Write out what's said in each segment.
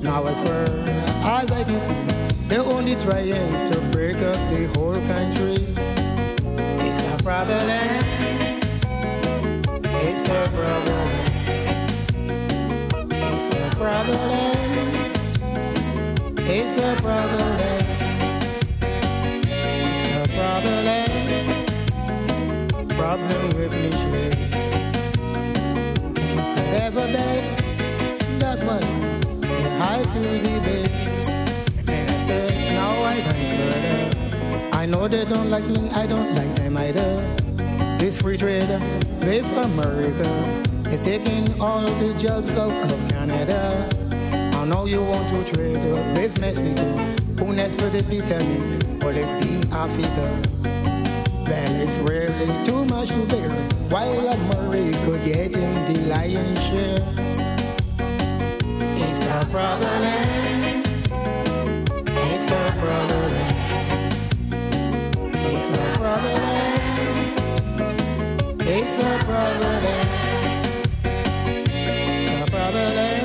Now as far as I can see, they're only trying to break up the whole country. It's a problem. It's a problem. It's a problem. It's a problem. It's a problem. Problem with Michelin. Whatever bed, that's what it high to the bed. Minister, now I can further. I know they don't like me, I don't like them either. This free trader, made for America, is taking all the jobs out of Canada. I know you want to trade with Mexico. Who next will it be, tell me? Will it be Africa? Then it's really too much to bear. While America getting the lion's share. It's a problem. It's a problem. It's a problem. It's a problem. It's a problem.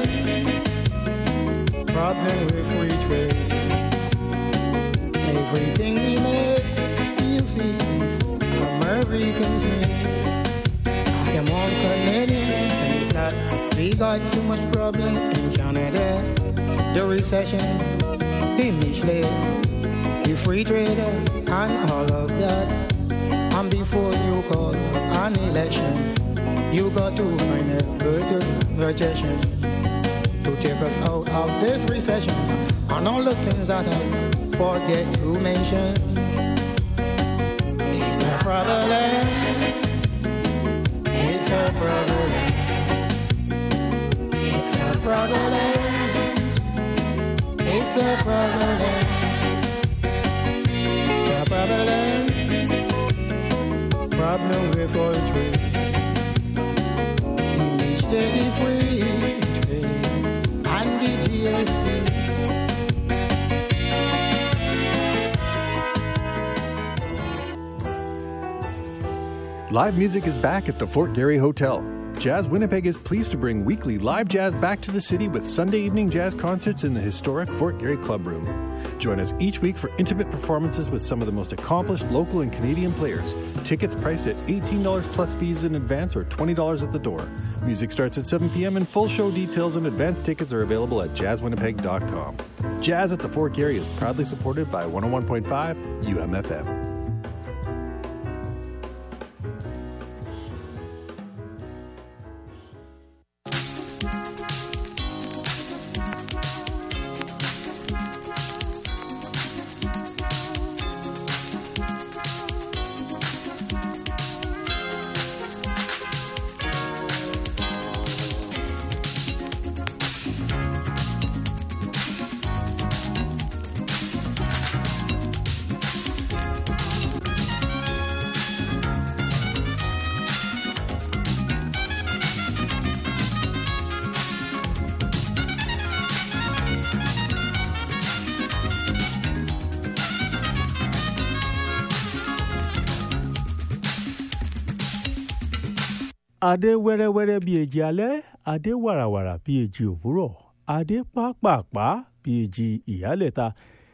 Problem with free trade. Everything we make, you see, is Americans made. I am one Canadian, and if not, we got too much problem in Canada. The recession, the Michelin, the free trader, and all of that. And before you call an election, you got to find a good suggestion to take us out of this recession. And all the things that I forget to mention. It's a problem. It's a problem. It's a problem. It's a problem. It's a problem. Problem with oil trade. English lady free trade. And the GST. Live music is back at the Fort Garry Hotel. Jazz Winnipeg is pleased to bring weekly live jazz back to the city with Sunday evening jazz concerts in the historic Fort Garry Club Room. Join us each week for intimate performances with some of the most accomplished local and Canadian players. Tickets priced at $18 plus fees in advance or $20 at the door. Music starts at 7 p.m. and full show details and advance tickets are available at jazzwinnipeg.com. Jazz at the Fort Garry is proudly supported by 101.5 UMFM. adé wẹ́rẹ́wẹ́rẹ́ bíi èjì alẹ́ adé wàràwàrà bíi èjì òwúrọ̀ adé pápápá bíi èjì ìyálẹ̀ta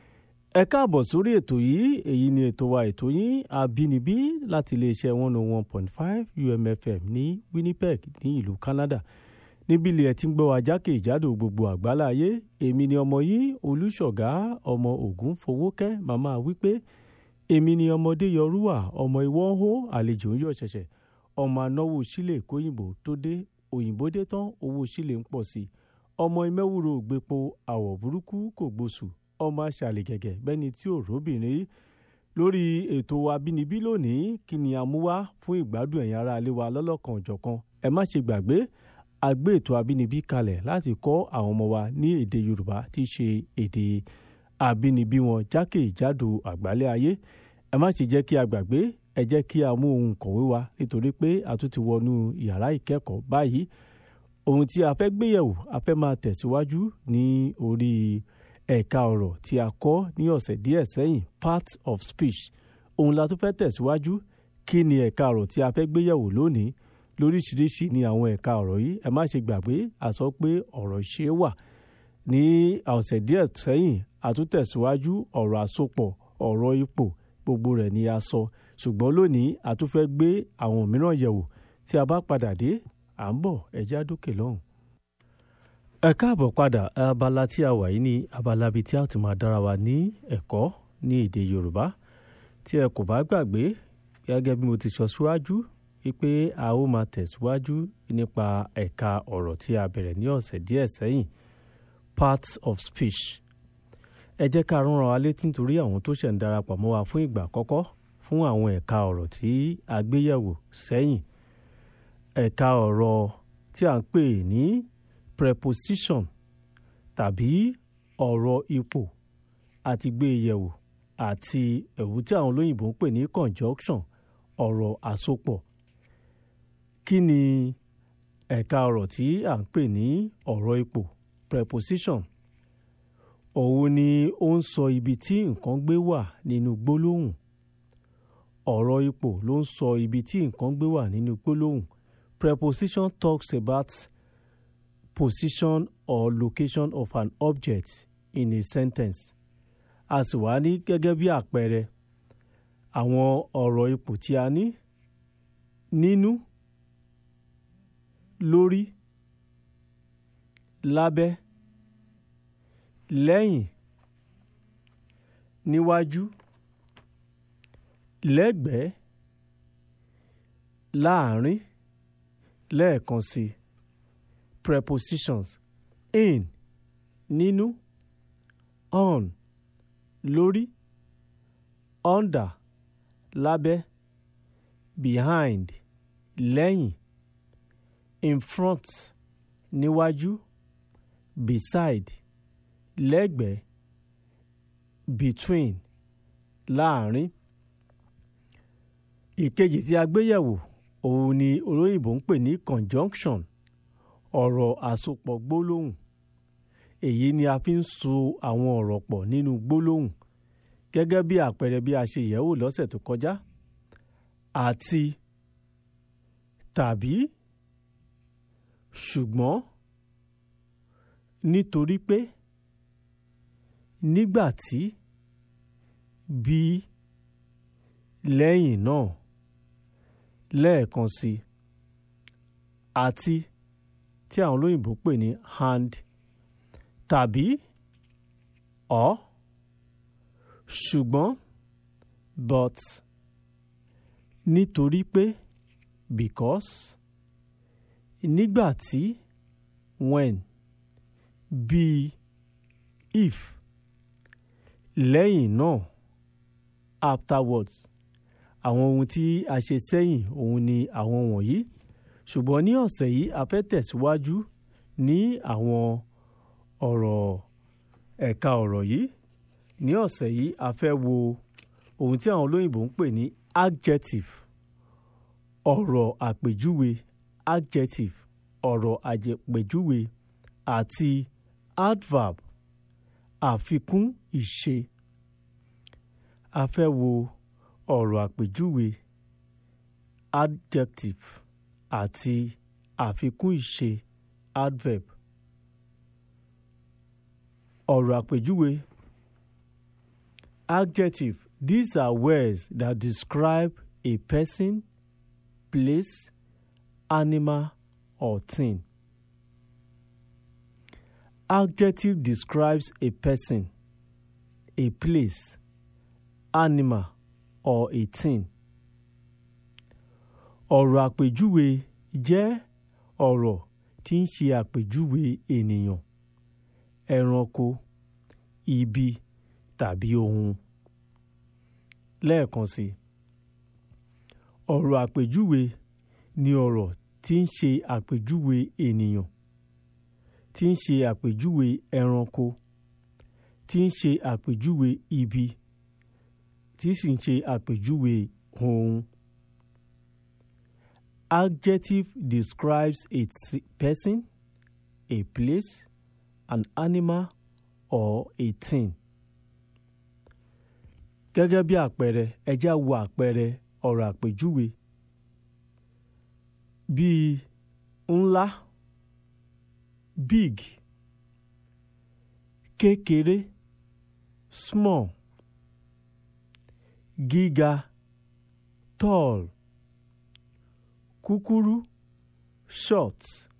ẹ káàbọ̀ sórí ètò yìí èyí ni ètò wa ètò yín àbínibí láti iléeṣẹ́ one oh one point five umfm ní winnipeg ní ìlú canada níbi ilé ẹ ti ń gbọ́ wa jákèjádò gbogbo àgbáláyé èmi ni ọmọ yín olùṣọ̀gá ọmọ ògún fowókẹ́ màmá wípé èmi ni ọmọdé yọrúwà ọmọ ìwọ́n hó àlejò ń yọ̀ ṣẹ̀ṣẹ̀ ọmọ anáwó sílẹ̀ kóyìnbó tó dé òyìnbó dé tán owó sílẹ̀ ń pọ̀ sí i ọmọ ìmẹ́wúrò ògbépo àwọ̀ burúkú kò gbóṣù ọmọ aṣàlẹ̀ gẹ̀gẹ̀ bẹ́ni tí ò róbìnrin rí lórí ètò abínibí lónìí kí ni a mú wá fún ìgbádùn ẹ̀yin ará ilé wa lọ́lọ́kan òjọ̀kan ẹ má ṣe gbàgbé a gbé ètò abínibí kalẹ̀ láti kọ́ àwọn ọmọ wa ní èdè yorùbá tí í ṣe èdè abínibí wọn jákèjádò àgbálẹ̀ ayé ẹ má ṣe jẹ́ kí a gbàgbé ẹ jẹ́ kí a mú ohun kọ̀wé wa nítorí pé a tún ti wọnú yàrá ìkẹ́kọ̀ọ́ báyìí ohun tí a fẹ́ gbéyẹ̀wò a fẹ́ máa tẹ̀síwájú ní orí ẹ̀ka ọ̀rọ̀ tí a kọ́ ní ọ̀sẹ̀ díẹ̀ sẹ́yìn part of speech ohun la tún fẹ́ tẹ̀síwájú kí ni ẹ̀ka ọ̀rọ̀ tí a fẹ́ gbéyẹ̀wò lónìí lóríṣiríṣi ni àwọn ẹ̀ka ọ̀rọ̀ yìí ẹ má ṣe gbàgbé a sọ pé ọ̀rọ̀ ṣe wà ní ọ̀sẹ̀ díẹ̀ sẹ́yìn àtúntẹ̀síwájú ọ̀rọ̀ àsopọ̀ ọ̀rọ̀ ipò gbogbo rẹ̀ ni a sọ ṣùgbọ́n lónìí a tún fẹ́ gbé àwọn mìíràn yẹ̀wò tí a bá padà dé à ń bọ̀ ẹja dókè lọ́hùn. ẹ káàbọ̀ padà abala tí a wà yìí ní abala bíi tí a ti máa dára wa ní ẹ̀kọ́ ní èdè Yorùbá tí ẹ kò bá gbàgbé gẹ́gẹ́ bí mo ti sọ síwájú wípé a ó máa tẹ̀síwájú nípa ẹ̀ka ọ̀rọ̀ tí a bẹ̀rẹ̀ ní ọ̀sẹ̀ díẹ̀ sẹ́yìn parts of speech ẹ jẹ́ ká rán wa létí nítorí àwọn tó ṣẹ̀ ń darapọ̀ mọ́ wa fún ìgbà àkọ́kọ́ fún àwọn ẹ̀ka ọ̀rọ̀ tí a gbé yẹ̀wò sẹ́yìn ẹ̀ka ọ̀rọ̀ tí a ń pè ní preposition tàbí ọ̀rọ̀ ipò àti gbé yẹ̀wò àti ẹ̀wù tí àwọn olóyìnbó ń pè ní conjunction ọ̀rọ̀ àsopọ̀ kí ni ẹ̀ka ọ̀rọ̀ tí à ń pè ní ọ̀rọ̀ ipò preposition òun ni ó ń sọ ibi tí nǹkan gbé wà nínú gbólóhùn ọ̀rọ̀ ipò ló ń sọ ibi tí nǹkan gbé wà nínú gbólóhùn preposition talks about position or location of an object in a sentence a sì wá ní gẹ́gẹ́ bí àpẹẹrẹ àwọn ọ̀rọ̀ ipò tí a ní nínú lórí lábẹ́ lẹ́yìn níwájú lẹ́gbẹ̀ẹ́ láàrin lẹ́ẹ̀kan sí prepositions in nínú on lórí under lábẹ́ behind lẹ́yìn in front níwájú beside lẹ́gbẹ̀ẹ́ between láàrin ìkejì tí a gbé yẹ̀wò òun ni olóyìnbó ń pè ní conjunction ọ̀rọ̀ àsopọ̀ gbólóhùn èyí ni a fi ń so àwọn ọ̀rọ̀ pọ̀ nínú gbólóhùn gẹ́gẹ́ bí àpẹẹrẹ bí a ṣe yẹ̀wò lọ́sẹ̀ tó kọjá àti tàbí ṣùgbọ́n nítorí pé nígbà tí bí lẹ́yìn náà lẹ́ẹ̀kan sí àti tí àwọn olóyìnbó pè ní and tàbí or ṣùgbọ́n but nítorí pé because nígbà tí when bí if lẹ́yìn náà afterwards àwọn ohun tí a ṣe sẹ́yìn òun ni àwọn wọ̀nyí ṣùgbọ́n ní ọ̀sẹ̀ yìí a fẹ́ tẹ̀síwájú ní àwọn ọ̀rọ̀ ẹ̀ka ọ̀rọ̀ yìí ní ọ̀sẹ̀ yìí a fẹ́ wo ohun tí àwọn olóyìnbó ń pè ní adjective ọ̀rọ̀ àpèjúwe adjective ọ̀rọ̀ àpèjúwe àti adverb àfikún ìṣe a fẹ́ wo ọ̀rọ̀ àpèjúwe adjective àti àfikún ìṣe adverb ọ̀rọ̀ àpèjúwe adjective these are words that describe a person place animal or thing adjective describes a person a place animal or a thing ọ̀rọ̀ àpèjúwe jẹ́ ọ̀rọ̀ tí ń ṣe àpèjúwe ènìyàn ẹranko ibi tàbí ohun lẹ́ẹ̀kan sí ọ̀rọ̀ àpèjúwe ni ọ̀rọ̀ tí ń ṣe àpèjúwe ènìyàn tí ń ṣe àpèjúwe ẹranko tí ń ṣe àpèjúwe ibi tí sì ń ṣe àpèjúwe ohun. Adjective describes a person, a place, an animal, or a thing. Gẹ́gẹ́ bí àpẹẹrẹ ẹ jẹ́ á wo àpẹẹrẹ ọ̀rọ̀ àpèjúwe bíi ńlá big kékeré small gíga tall kúkúrú short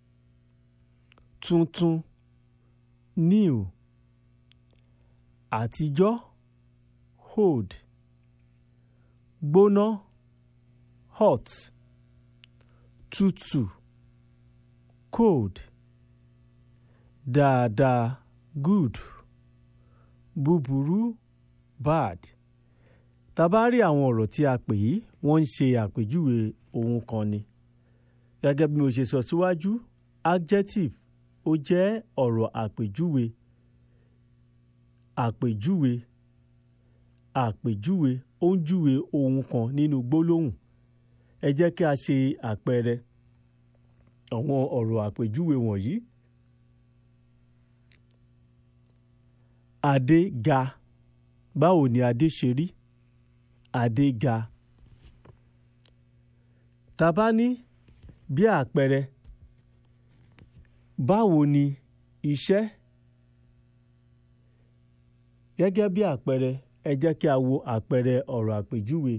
tuntun new àtijọ́ old gbóná hot tútù cold dáadáa good búburú bad tá bá rí àwọn ọ̀rọ̀ tí a pè yìí wọ́n ń ṣe àpèjúwe ohun kan ni gẹ́gẹ́ bí mo ṣe sọ síwájú adjective ó jẹ́ ọ̀rọ̀ àpèjúwe àpèjúwe àpèjúwe ó ń júwe ohun kan nínú gbólóhùn ẹ jẹ́ kí a ṣe àpẹẹrẹ àwọn ọ̀rọ̀ àpèjúwe wọ̀nyí. Adé ga báwo ni Adé ṣe rí Adé ga tá bá ní bí àpẹẹrẹ báwo ni iṣẹ́ gẹ́gẹ́ bí àpẹẹrẹ ẹ jẹ́ kí a wo àpẹẹrẹ ọ̀rọ̀ àpèjúwe.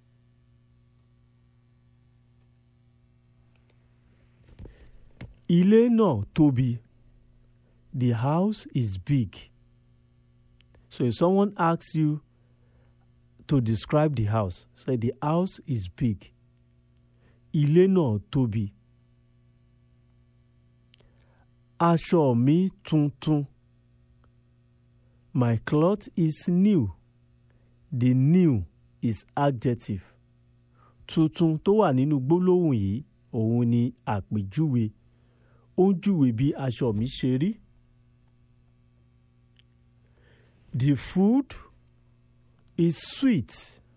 Ilé náà tóbi. The house is big. So if someone asks you to describe the house, say the house is big. Ilé náà tóbi. Aṣọ mi tuntun. My cloth is new. The new is adjective. Tuntun tó wà nínú gbólóhùn yìí òun ni àpèjúwe. Ó ń júwe bí aṣọ mi ṣe rí. The food is sweet.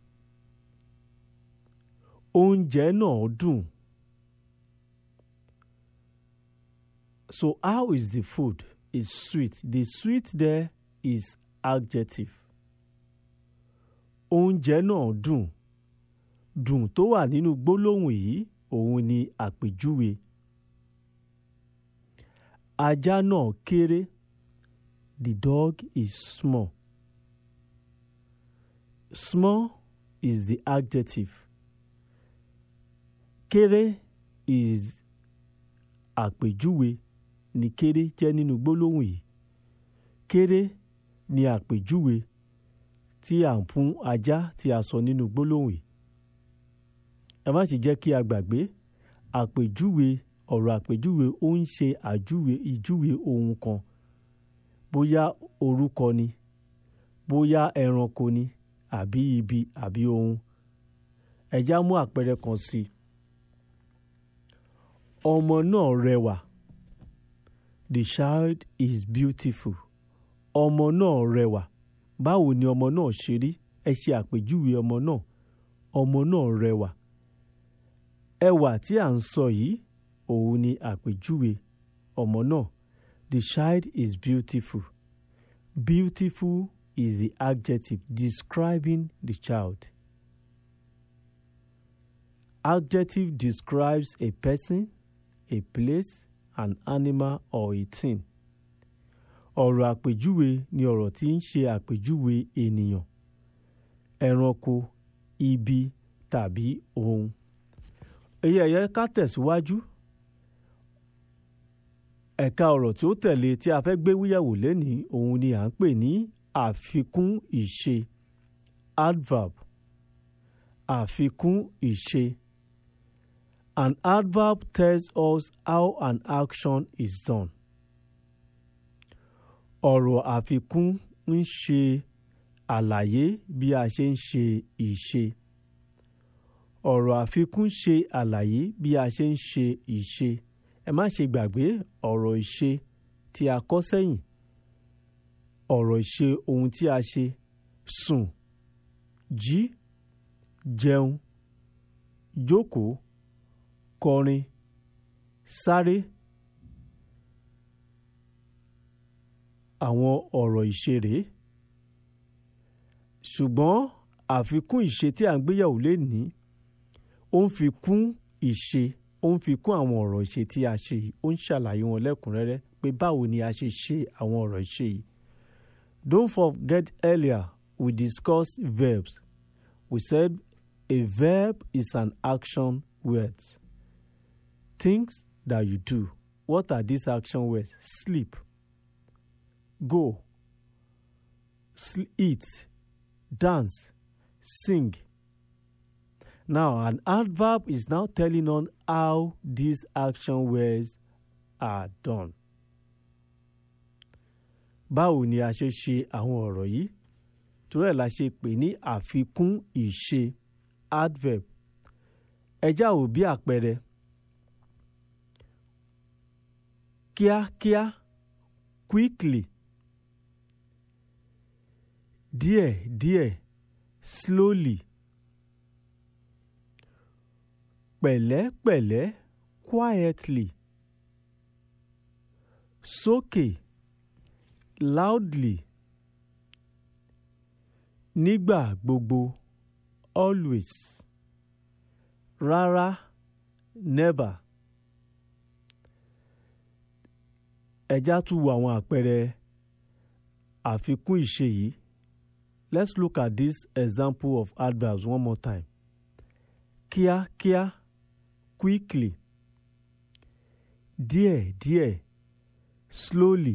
Oúnjẹ náà dùn. So how is the food? Is sweet. The sweet there is adjective. Oúnjẹ náà dùn. Dùn tó wà nínú gbólóhùn yìí òun ni àpèjúwe. Ajá náà kéré. The dog is small. Small is the adjective. Kéré is àpèjúwe ni kéré jẹ́ nínú gbólóhùn yìí. Kéré ni àpèjúwe tí à ń fún ajá tí a sọ nínú gbólóhùn yìí. Ẹ má sì jẹ́ kí a gbàgbé àpèjúwe ọ̀rọ̀ àpèjúwe ó ń ṣe àjúwe ìjúwe ohun kan bóyá orúkọ ni bóyá ẹranko ni àbí ibi àbí ohun ẹ já mú àpẹẹrẹ kan sí i ọmọ náà rẹwà the child is beautiful ọmọ náà rẹwà báwo ni ọmọ náà ṣe rí ẹ ṣe àpèjúwe ọmọ náà ọmọ náà rẹwà ẹwà tí à ń sọ yìí òun ni àpèjúwe ọmọ náà the child is beautiful beautiful is the adjective describing the child adjective describes a person a place an animal or a thing ọ̀rọ̀ àpèjúwe ni ọ̀rọ̀ tí ń ṣe àpèjúwe ènìyàn ẹranko ibi tàbí ohun èyí ẹ̀yẹ ká tẹ̀síwájú ẹ̀ka ọ̀rọ̀ tí ó tẹ̀lé tí a fẹ́ gbé wíyẹ̀wò lẹ́nìí òun ni à ń pè ní àfikún ìṣe adverb àfikún ìṣe an adverb tells us how an action is done ọ̀rọ̀ àfikún ń ṣe àlàyé bí a ṣe ń ṣe ìṣe ọ̀rọ̀ àfikún ṣe àlàyé bí a ṣe ń ṣe ìṣe ẹ má ṣe gbàgbé ọ̀rọ̀ ìṣe tí a kọ́ sẹ́yìn ọ̀rọ̀ ìṣe ohun tí a ṣe sùn jí jẹun jókòó kọrin sáré àwọn ọ̀rọ̀ ìṣe rèé ṣùgbọ́n àfikún ìṣe tí à ń gbéyàwó lé ní ó ń fi kún ìṣe ó ń fi kún àwọn ọ̀rọ̀ ìṣe tí a ṣe yìí ó ń ṣàlàyé wọn lẹ́kùnrẹ́rẹ́ pé báwo ni a ṣe ṣe àwọn ọ̀rọ̀ ìṣe yìí Don't forget earlier we discussed verbs. We said a verb is an action word. Things that you do. What are these action words? Sleep, go, sl- eat, dance, sing. Now, an adverb is now telling on how these action words are done. Báwo ni a ṣe ṣe àwọn ọ̀rọ̀ yìí? Torí ẹ̀ la ṣe pè ní àfikún ìṣe adverb. Ẹja ò bí àpẹẹrẹ. Kíákíá quickly. Díẹ̀ díẹ̀ slowly. Pẹ̀lẹ́pẹ̀lẹ́ quietly. Sókè loudly. Nígbà gbogbo always. Rárá never. Ẹja tún wo àwọn àpẹẹrẹ àfikún ìṣe yìí. Let's look at this example of adverbs one more time. Kíákíá quickly. Díẹ̀ díẹ̀ slowly.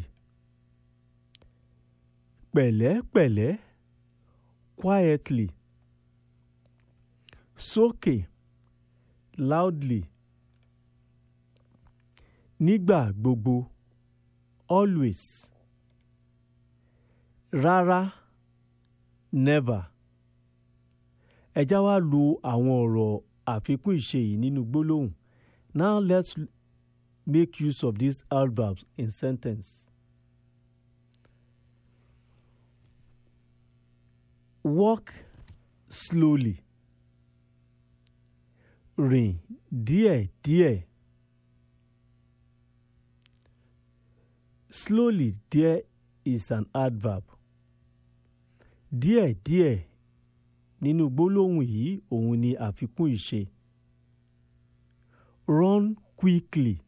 Pẹ̀lẹ́pẹ̀lẹ́ quietly. Sókè loudly. Nígbà gbogbo always. Rárá never. Ẹja wá lo àwọn ọ̀rọ̀ àfikún ìṣe yìí nínú gbólóhùn. Now let's make use of these adverbs in sentence. Walk slowly. Rìn díẹ̀díẹ̀. Slowly there is an adverb. Díẹ̀díẹ̀ nínú gbólóhùn yìí òun ni àfikún ìṣe. Run quickly.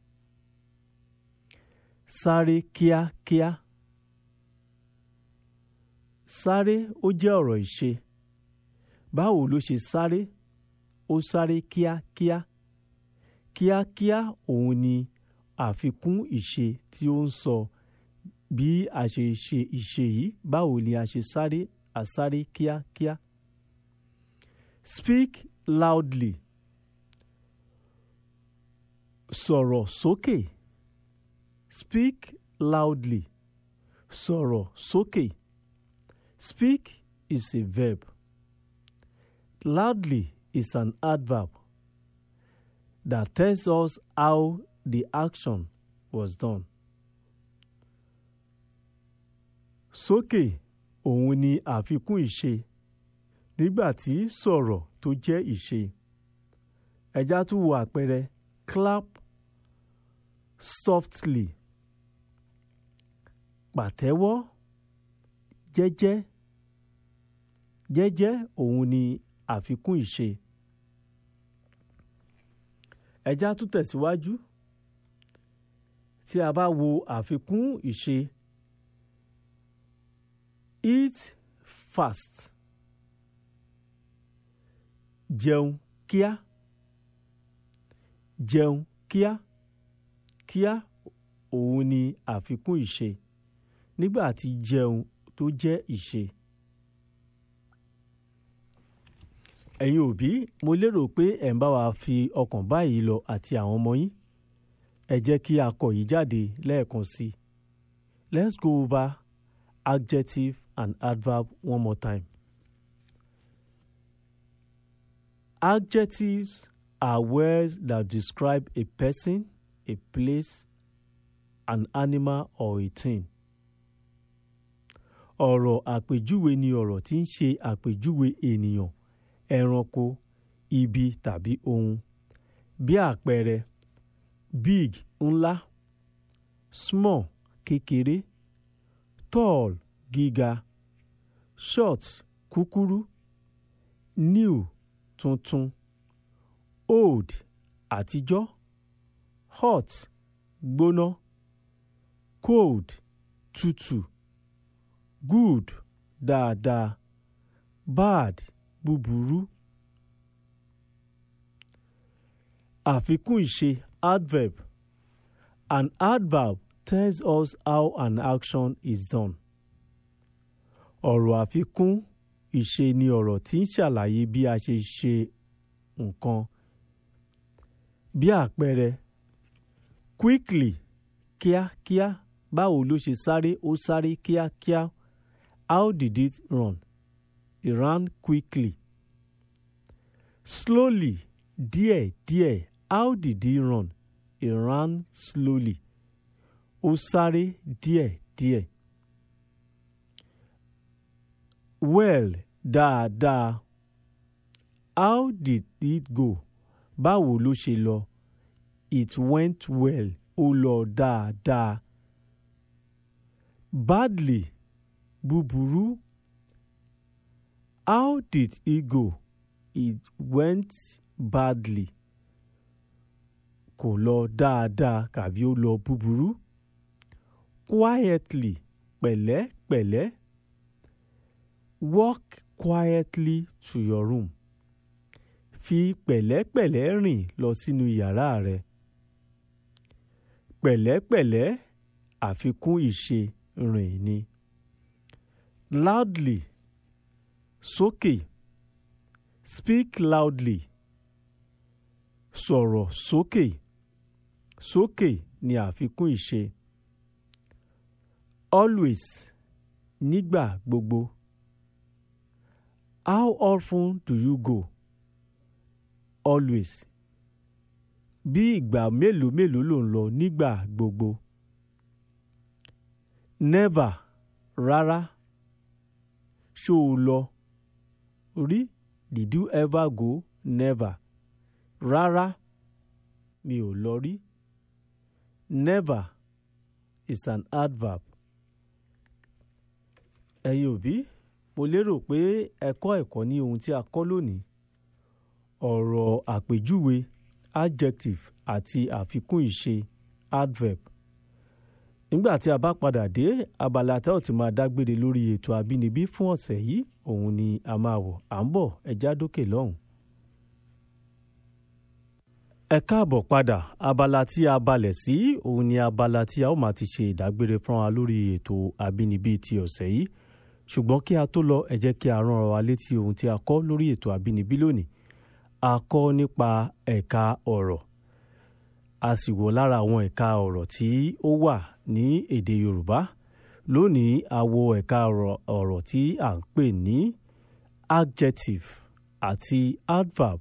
Sáré kíákíá. Sáré ó jẹ́ ọ̀rọ̀ ìṣe. Báwo ló ṣe sáré? Ó sáré kíákíá. Kíákíá òun ni àfikún ìṣe tí ó ń sọ bí a ṣe ṣe ìṣe yìí báwo ni a ṣe sáré àsáré kíákíá. Speak loudly. Sọ̀rọ̀ sókè. Speak loudly. Sọ̀rọ̀ sókè. Speak is a verb. Loudly is an adverb that tells us how the action was done. Sókè òun ni àfikún ìṣe nígbà tí sọ̀rọ̀ tó jẹ́ ìṣe. Ẹja tún wo àpẹẹrẹ clap softly pàtẹ́wọ́ jẹ́jẹ́ jẹ́jẹ́ òun ni àfikún ìṣe. Ẹja tún tẹ̀síwájú tí a bá wo àfikún ìṣe eat fast jẹun kíá jẹun kíá kíá òun ni àfikún ìṣe nígbà tí jẹun tó jẹ́ ìṣe. ẹ̀yin òbí mo lérò pé ẹ̀ ń bá wa fi ọkàn báyìí lọ àti àwọn ọmọ yín ẹ jẹ́ kí a kọ yìí jáde lẹ́ẹ̀kan sí i let's go over adjective and adverb one more time. Adjectives are words that describe a person, a place, an animal or a thing. Ọ̀rọ̀ àpèjúwe ni ọ̀rọ̀ tí ń ṣe àpèjúwe ènìyàn, ẹranko, ibi tàbí ohun. Bí àpẹẹrẹ, big ńlá, small kékeré, tall gíga, short kúkúrú, new tuntun, old àtijọ́, hot gbóná, cold tútù, good dáadáa bad búburú. àfikún ìṣe adverb an adverb tells us how an action is done. ọ̀rọ̀ àfikún ìṣe ni ọ̀rọ̀ tí ń ṣàlàyé bí a ṣe ṣe nǹkan. bí àpẹẹrẹ quickly kíákíá báwo ló ṣe sáré ó sáré kíákíá how did it run it ran quickly. slowly díẹ̀díẹ̀ how did he run he ran slowly ó sáré díẹ̀díẹ̀. well dáadáa how did it go báwo ló ṣe lọ it went well ó lọ dáadáa. badly búburú how did it go it went badly kò lọ dáadáa kàbí ó lọ búburú quietly pẹ̀lẹ́pẹ̀lẹ́ walk quietly to your room fi pẹ̀lẹ́pẹ̀lẹ́ rìn lọ sínú yàrá rẹ pẹ̀lẹ́pẹ̀lẹ́ àfikún ìṣe rìn ni loudly sókè speak loudly sọ̀rọ̀ sókè sókè ni àfikún ìṣe always nígbà gbogbo how often do you go always bí ìgbà mélòó mélòó ló ń lọ nígbà gbogbo never rárá ṣó o lọ rí did you ever go never rárá mi ò lọ rí never is an adverb ẹ̀yin òbí mo lérò pé ẹ kọ́ ẹ̀kọ́ ní ohun tí a kọ́ lónìí ọ̀rọ̀ àpèjúwe adjective àti àfikún ìṣe adverb nígbà tí a bá padà dé abala tá ò ti máa dágbére lórí ètò àbínibí fún ọ̀sẹ̀ yìí òun ni a máa wọ̀ à ń bọ̀ ẹja dókè lọ́hùn. ẹ káàbọ̀ padà abala tí a balẹ̀ sí òun ni abala tí a ó máa ti ṣe ìdágbére fún wa lórí ètò àbínibí ti ọ̀sẹ̀ yìí ṣùgbọ́n kí a tó lọ ẹ jẹ́ kí a rán wa létí ohun tí a kọ́ lórí ètò àbínibí lónìí a kọ́ nípa ẹ̀ka ọ̀rọ̀ a sì wò lára àwọn ẹ̀ka ọ̀rọ̀ tí ó wà ní èdè Yorùbá lónìí a wo ẹ̀ka ọ̀rọ̀ tí à ń pè ní adjective àti adverb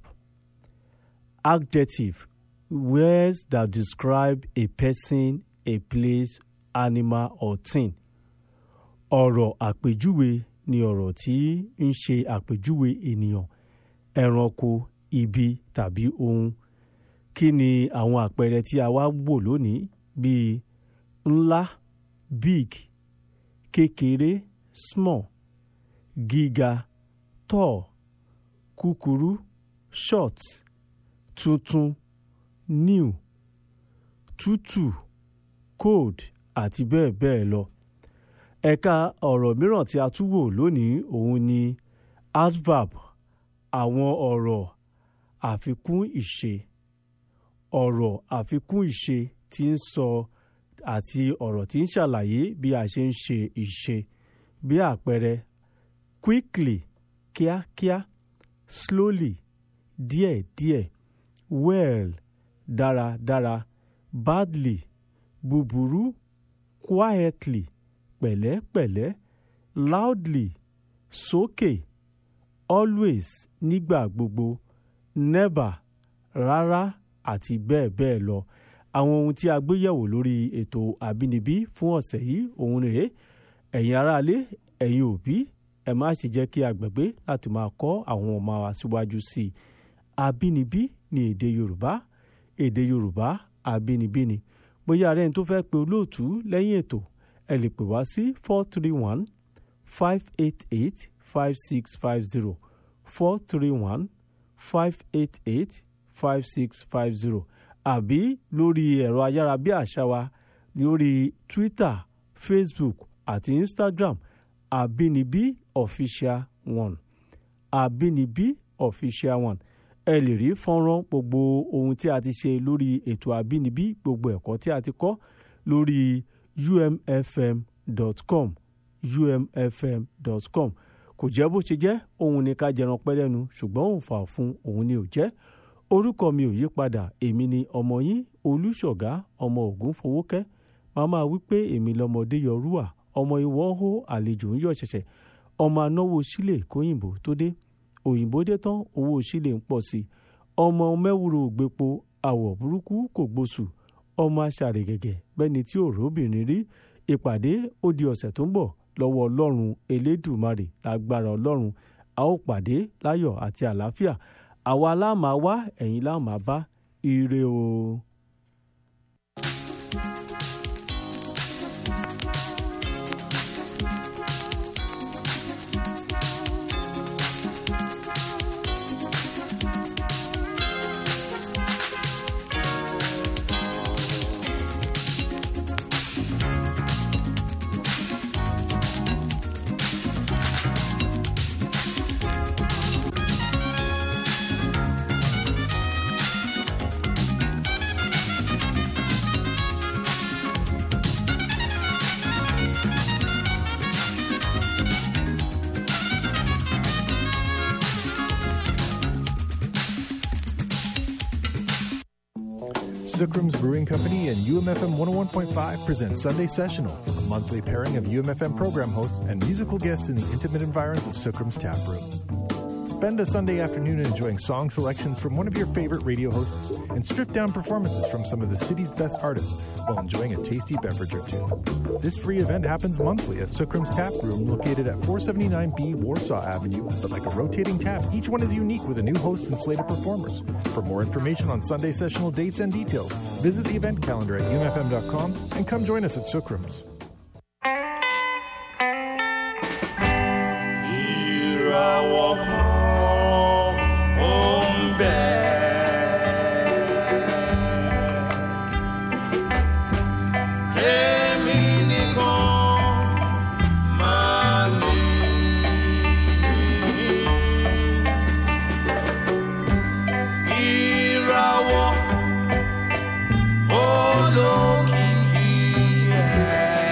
adjective words that describe a person a place animal or thing ọ̀rọ̀ àpèjúwe ni ọ̀rọ̀ tí ń ṣe àpèjúwe ènìyàn ẹranko ibi tàbí ohun kí ni àwọn àpẹẹrẹ tí a wá wò lónìí bíi ńlá big kékeré small gíga tall kúkúrú short tuntun new tútù cold àti bẹ́ẹ̀ bẹ́ẹ̀ lọ ẹ̀ka ọ̀rọ̀ mìíràn tí a tún wò lónìí òun ni adverb àwọn ọ̀rọ̀ àfikún ìṣe ọ̀rọ̀ àfikún ìṣe tí ń sọ àti ọ̀rọ̀ tí ń ṣàlàyé bí a ṣe ń ṣe ìṣe bí àpẹẹrẹ quickly kíákíá slowly díẹ̀díẹ̀ well dáradára badly búburú quietly pẹ̀lẹ́pẹ̀lẹ́ loudly sókè always nígbà gbogbo never rárá àti bẹ́ẹ̀ bẹ́ẹ̀ lọ àwọn ohun tí a gbé yẹ̀wò lórí ètò àbínibí fún ọ̀sẹ̀ yìí òun rèé ẹ̀yin aráalé ẹ̀yin òbí ẹ má ṣe jẹ́ kí a gbàgbé láti máa kọ́ àwọn ọmọ wa síwájú sí i àbínibí ni èdè yorùbá èdè yorùbá àbínibí ni bóyá ara ẹni tó fẹ́ pe olóòtú lẹ́yìn ètò ẹ lè pè wá sí four three one five eight eight five six five zero four three one five eight eight five six five zero àbí lórí ẹ̀rọ ayárabíàṣá wa lórí twitter facebook àti instagram àbínibí official one àbínibí official one ẹ lè rí fọ́nrán gbogbo ohun tí a ti ṣe lórí ètò àbínibí gbogbo ẹ̀kọ́ tí a ti kọ́ lórí umfm.com umfm.com kò jẹ́ bó ṣe jẹ́ òun ni ká jẹran pẹ́ lẹ́nu ṣùgbọ́n òun fà fún òun ni ò jẹ́ orúkọ mi ò yí padà èmi ni ọmọ yín olùṣọ̀gá ọmọ ògún fowókẹ́ màmá wípé èmi lọmọdé yọrúwà ọmọ ìwọ ń hó àlejò ń yọ ṣẹ̀ṣẹ̀ ọmọ anáwó sílẹ̀ kóyìnbó tó dé òyìnbó dé tán owó sílẹ̀ ń pọ̀ sí i ọmọ mẹ́wúrò ògbépo àwọ̀ burúkú kò gbóṣù ọmọ aṣàrègẹ̀gẹ̀ bẹ́ni tí ò róbìnrin rí ìpàdé ó di ọ̀sẹ̀ tó ń bọ̀ lọ́wọ́ ọlọ́run elédùmarè lágbára ọlọ́run a ó pàdé láyọ̀ àti àlàáfíà àwa láàmà wá ẹ̀yin láàmà bá ire o. Sukram's Brewing Company and UMFM 101.5 present Sunday Sessional, a monthly pairing of UMFM program hosts and musical guests in the intimate environs of Sukram's tap room. Spend a Sunday afternoon enjoying song selections from one of your favorite radio hosts and stripped down performances from some of the city's best artists while enjoying a tasty beverage or two. This free event happens monthly at Sukram's Tap Room located at 479B Warsaw Avenue, but like a rotating tap, each one is unique with a new host and slate of performers. For more information on Sunday sessional dates and details, visit the event calendar at umfm.com and come join us at Sukram's. ìràwọ̀ kan ó ń bẹ. Tèmi nìkan máa ní. Ìràwọ̀ olókìkí ẹ̀.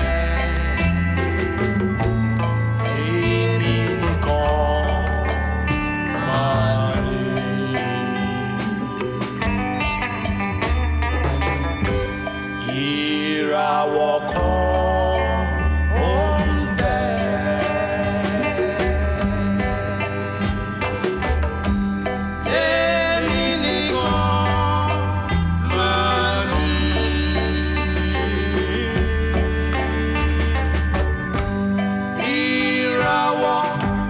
Èmi nìkan máa rí. Ìràwọ̀ kan ó ń bẹ. Èmi nìkan máa rí. Ìràwọ̀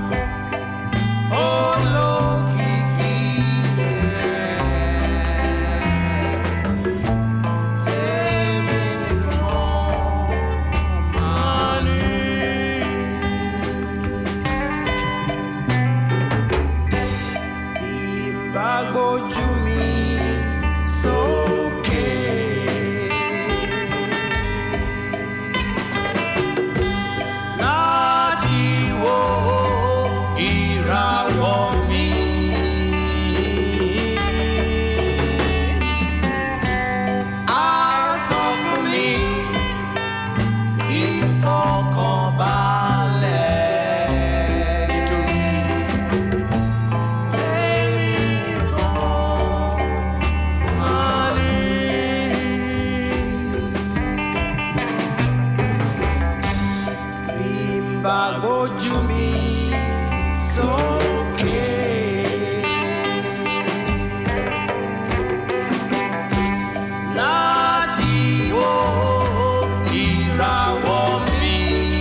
olókìkí yẹn. Tèmi nìkan máa ní. Ìbá gbójú mi sókè. láti wo ìràwọ̀ mi. A sọ fún mi ìfọkànbalẹ̀ nítorí èmi nìkan máa ní. Bimba gbójú mi sókè. Láti wo ìràwọ̀ mi.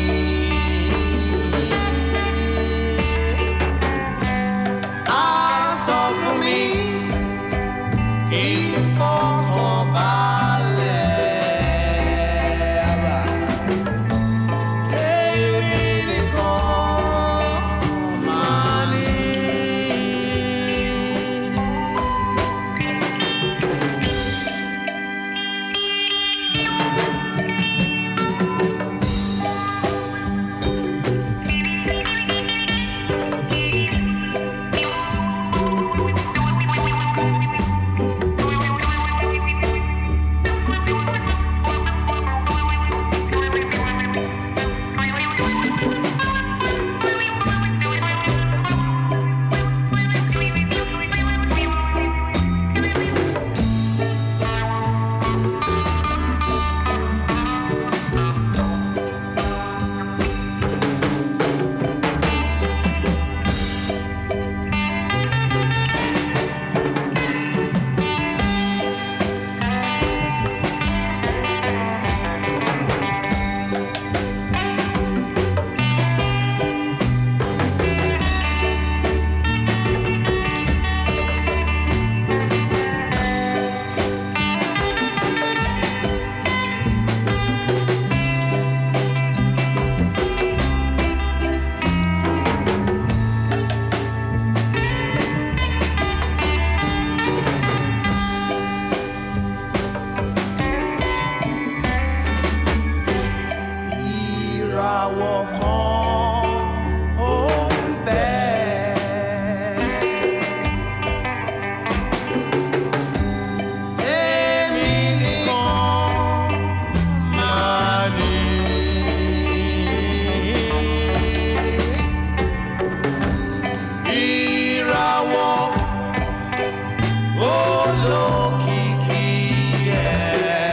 A sọ fún mi ìfọkànbalẹ̀. Àbá. Èmi nìkan máa ní. kan ó ń bẹ. Tèmi nìkan máa ní. Ìràwọ̀ olókìkí ẹ̀.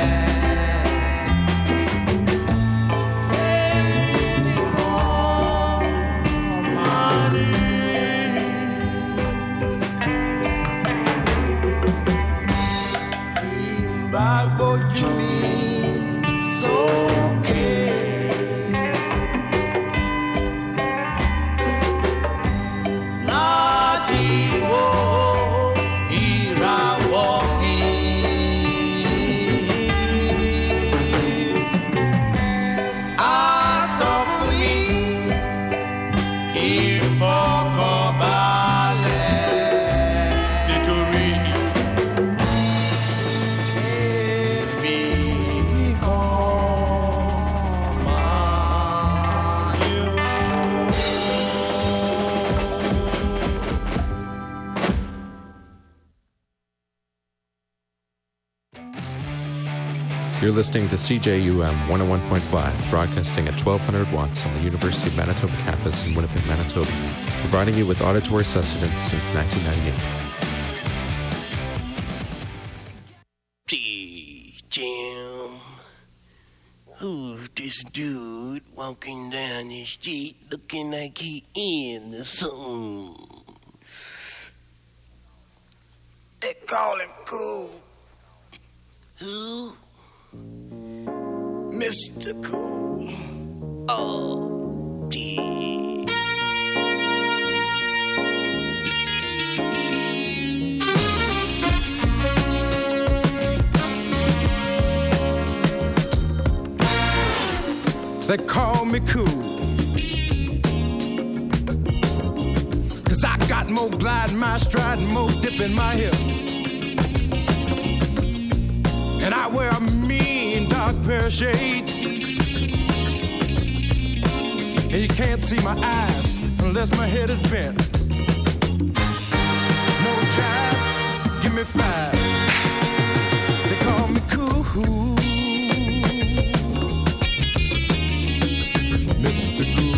Gbójú mi sókè. Láti wo ìràwọ̀ mi. Á sọ fún mi ìfọkànbalẹ̀ nítorí tèmi nìkan máa yọ. You're listening to CJUM 101.5, broadcasting at 1200 watts on the University of Manitoba campus in Winnipeg, Manitoba, providing you with auditory sustenance since 1998. Gee, Jim. Who's this dude walking down the street looking like he in the sun? They call him Cool. Who? Mr. Cool. Oh, gee. They call me cool. Cause I got more glide in my stride and more dip in my hip. And I wear a mean dark pair of shades. And you can't see my eyes unless my head is bent. No time, give me five. They call me cool. Mr. Cool.